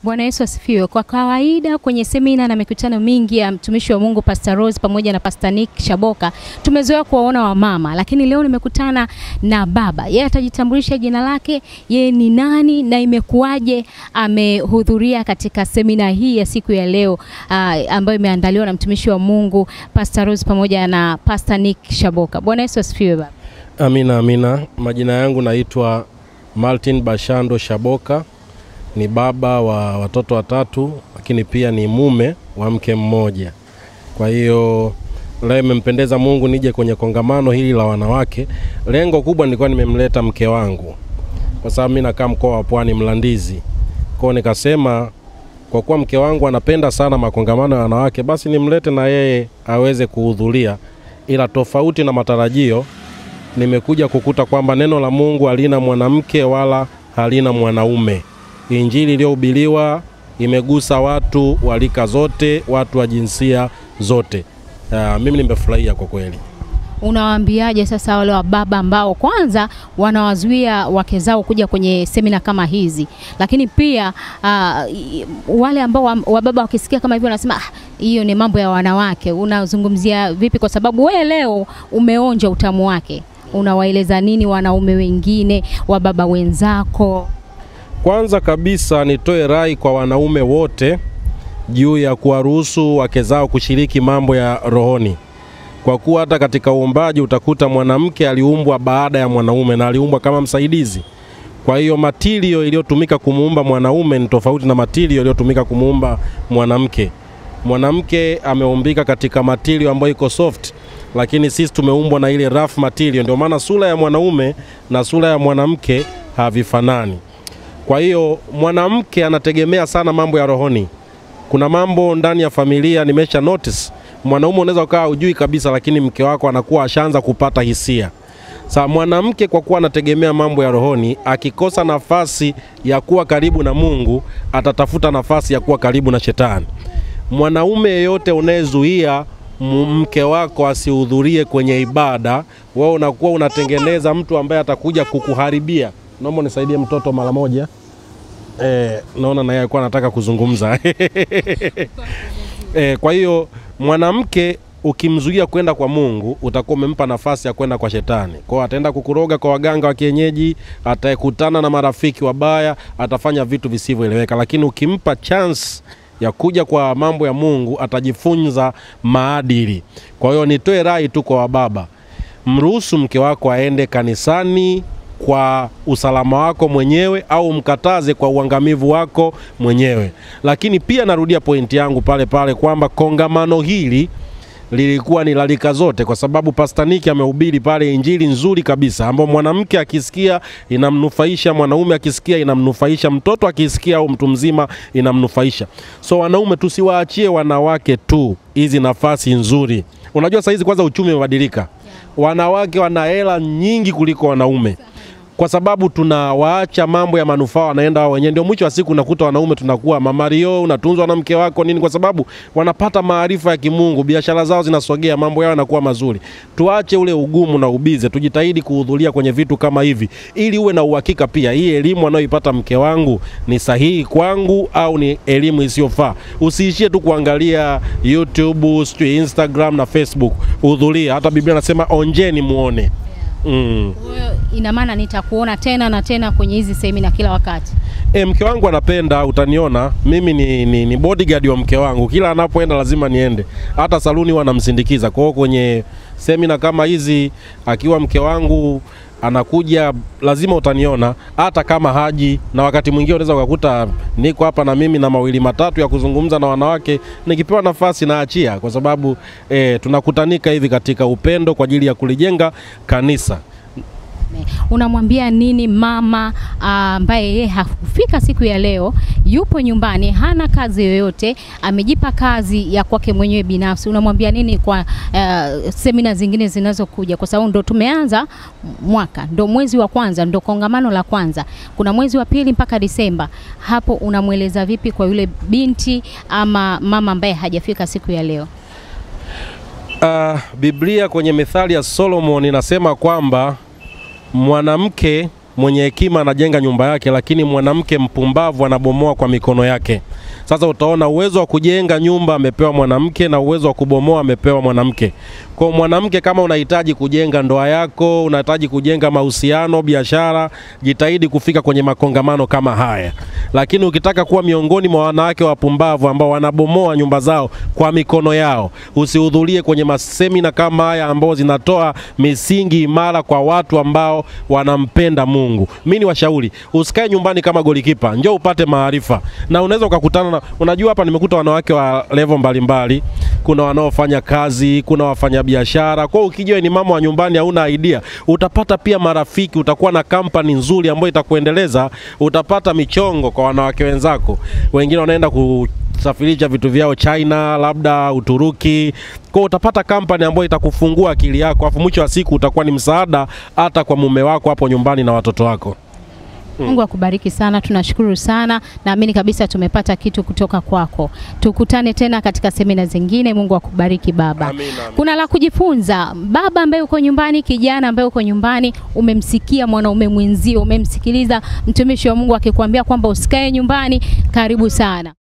Bwana Yesu asifiwe. Kwa kawaida kwenye semina na mikutano mingi ya mtumishi wa Mungu Pastor Rose pamoja na Pastor Nick Shaboka tumezoea kuwaona wamama, lakini leo nimekutana na baba. Yeye atajitambulisha jina lake, yeye ni nani na imekuwaje amehudhuria katika semina hii ya siku ya leo uh, ambayo imeandaliwa na mtumishi wa Mungu Pastor Rose pamoja na Pastor Nick Shaboka. Bwana Yesu asifiwe baba. Amina, amina. Majina yangu naitwa Martin Bashando Shaboka, ni baba wa watoto watatu, lakini pia ni mume wa mke mmoja. Kwa hiyo leo imempendeza Mungu nije kwenye kongamano hili la wanawake. Lengo kubwa nilikuwa nimemleta mke wangu, kwa sababu mimi nakaa mkoa wa Pwani, Mlandizi. Kwa hiyo nikasema kwa kuwa mke wangu anapenda sana makongamano ya wanawake, basi nimlete na yeye aweze kuhudhuria, ila tofauti na matarajio nimekuja kukuta kwamba neno la Mungu halina mwanamke wala halina mwanaume. Injili iliyohubiriwa imegusa watu wa rika zote, watu wa jinsia zote. Uh, mimi nimefurahia kwa kweli. Unawaambiaje sasa wale wababa ambao kwanza wanawazuia wake zao kuja kwenye semina kama hizi, lakini pia uh, wale ambao wa- wababa wakisikia kama hivyo wanasema "Ah, hiyo ni mambo ya wanawake. Unazungumzia vipi? Kwa sababu wewe leo umeonja utamu wake, unawaeleza nini wanaume wengine, wababa wenzako? Kwanza kabisa nitoe rai kwa wanaume wote juu ya kuwaruhusu wake zao kushiriki mambo ya rohoni, kwa kuwa hata katika uumbaji utakuta mwanamke aliumbwa baada ya mwanaume na aliumbwa kama msaidizi. Kwa hiyo matilio iliyotumika kumuumba mwanaume ni tofauti na matilio iliyotumika kumuumba mwanamke. Mwanamke ameumbika katika matilio ambayo iko soft, lakini sisi tumeumbwa na ile rough material. Ndio maana sura ya mwanaume na sura ya mwanamke havifanani. Kwa hiyo mwanamke anategemea sana mambo ya rohoni. Kuna mambo ndani ya familia nimesha notice, mwanaume unaweza ukawa hujui kabisa, lakini mke wako anakuwa ashaanza kupata hisia. Sa mwanamke kwa kuwa anategemea mambo ya rohoni, akikosa nafasi ya kuwa karibu na Mungu, atatafuta nafasi ya kuwa karibu na shetani. Mwanaume yeyote unayezuia m- mke wako asihudhurie kwenye ibada, wewe unakuwa unatengeneza mtu ambaye atakuja kukuharibia. Naomba nisaidie mtoto mara moja. Eh, naona naye alikuwa anataka kuzungumza. eh, kwa hiyo mwanamke ukimzuia kwenda kwa Mungu utakuwa umempa nafasi ya kwenda kwa shetani. Kwa hiyo ataenda kukuroga kwa waganga wa kienyeji, atakutana na marafiki wabaya, atafanya vitu visivyoeleweka. Lakini ukimpa chance ya kuja kwa mambo ya Mungu, atajifunza maadili. Kwa hiyo nitoe rai tu kwa wababa, mruhusu mke wako aende kanisani kwa usalama wako mwenyewe au mkataze kwa uangamivu wako mwenyewe. Lakini pia narudia pointi yangu pale pale kwamba kongamano hili lilikuwa ni la rika zote, kwa sababu Pastor Nick amehubiri pale injili nzuri kabisa, ambao mwanamke akisikia inamnufaisha, mwanaume akisikia inamnufaisha, mtoto akisikia au mtu mzima inamnufaisha. So wanaume, tusiwaachie wanawake tu hizi nafasi nzuri. Unajua saa hizi kwanza uchumi umebadilika, wanawake wana hela nyingi kuliko wanaume kwa sababu tunawaacha mambo ya manufaa wanaenda wao wenyewe. Ndio mwisho wa siku unakuta wanaume tunakuwa mamario, unatunzwa na mke wako nini, kwa sababu wanapata maarifa ya kimungu, biashara zao zinasogea, mambo yao yanakuwa mazuri. Tuache ule ugumu na ubize, tujitahidi kuhudhuria kwenye vitu kama hivi, ili uwe na uhakika pia hii elimu anayoipata mke wangu ni sahihi kwangu au ni elimu isiyofaa. Usiishie tu kuangalia YouTube, sijui Instagram na Facebook, hudhuria. Hata Biblia nasema onjeni muone. Mm. Kwa hiyo ina maana nitakuona tena na tena kwenye hizi semina kila wakati. E, mke wangu anapenda, utaniona mimi ni, ni, ni bodyguard wa mke wangu, kila anapoenda lazima niende, hata saluni huwa namsindikiza. Kwa hiyo kwenye semina kama hizi akiwa mke wangu anakuja, lazima utaniona, hata kama haji. Na wakati mwingine unaweza ukakuta niko hapa na mimi na mawili matatu ya kuzungumza na wanawake, nikipewa nafasi naachia, kwa sababu e, tunakutanika hivi katika upendo kwa ajili ya kulijenga kanisa. Unamwambia nini mama ah, ambaye yeye hakufika siku ya leo, yupo nyumbani, hana kazi yoyote, amejipa kazi ya kwake mwenyewe binafsi? Unamwambia nini kwa uh, semina zingine zinazokuja, kwa sababu ndo tumeanza mwaka, ndo mwezi wa kwanza, ndo kongamano la kwanza, kuna mwezi wa pili mpaka Disemba. Hapo unamweleza vipi kwa yule binti ama mama ambaye hajafika siku ya leo? Uh, Biblia kwenye Methali ya Solomon inasema kwamba mwanamke mwenye hekima anajenga nyumba yake, lakini mwanamke mpumbavu anabomoa kwa mikono yake. Sasa utaona uwezo wa kujenga nyumba amepewa mwanamke na uwezo wa kubomoa amepewa mwanamke. Kwa mwanamke, kama unahitaji kujenga ndoa yako, unahitaji kujenga mahusiano, biashara, jitahidi kufika kwenye makongamano kama haya. Lakini ukitaka kuwa miongoni mwa wanawake wapumbavu ambao wanabomoa nyumba zao kwa mikono yao, usihudhurie kwenye masemina kama haya ambao zinatoa misingi imara kwa watu ambao wanampenda Mungu. Mimi ni washauri, usikae nyumbani kama golikipa, njoo upate maarifa, na unaweza ukakutana na, unajua hapa nimekuta wanawake wa level mbalimbali, kuna wanaofanya kazi, kuna wafanya biashara. Kwa hiyo ukijua ni mama wa nyumbani, hauna idea, utapata pia marafiki, utakuwa na kampani nzuri ambayo itakuendeleza, utapata michongo kwa wanawake wenzako. Wengine wanaenda kusafirisha vitu vyao China, labda Uturuki. Kwa hiyo utapata kampani ambayo itakufungua akili yako, afu mwisho wa siku utakuwa ni msaada hata kwa mume wako hapo nyumbani na watoto wako. Mungu akubariki sana, tunashukuru sana. Naamini kabisa tumepata kitu kutoka kwako. Tukutane tena katika semina zingine. Mungu akubariki baba. Amina, amina. Kuna la kujifunza, baba ambaye uko nyumbani, kijana ambaye uko nyumbani, umemsikia mwanaume mwenzio, umemsikiliza mtumishi wa Mungu akikwambia kwamba usikae nyumbani. Karibu sana.